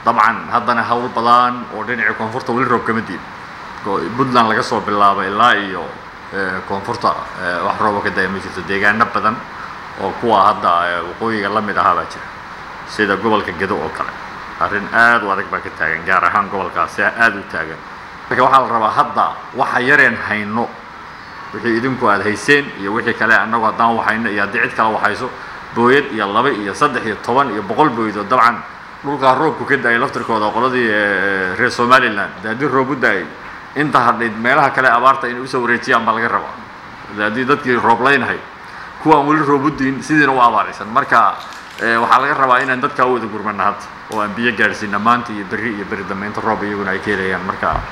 dabcan haddana hawl badan oo dhinaca koonfurta weli roob kama diin puntland laga soo bilaabo ilaa iyo koonfurta wax rooba ka daya ma jirto deegaano badan oo kuwa hadda waqooyiga la mid ahaa baa jira sida gobolka gedo oo kale arrin aad u adag baa ka taagan gaar ahaan gobolkaasi aad u taagan marka waxaa la rabaa hadda waxa yareen hayno wixii idinku aad hayseen iyo wixii kale annagu haddaan waxayno iyo haddii cid kale waxayso booyad iyo laba iyo saddex iyo toban iyo boqol booyadoo dabcan dhulkaa roobku ka da-ay laftirkooda qoladii reer somalilan de haddii roob u da-ay inta hadhayd meelaha kale abaarta inay usoo wareejiyaan baa laga rabaa de haddii dadkii rooblaynahay kuwaan weli roob u diin sidiina u abaaraysan marka waxaa laga rabaa inaan dadkaa u wada gurmana hadda oo aan biyo gaadhsiina maanta iyo berri iyo beri dambe inta roob iyaguna ay ka helayaan marka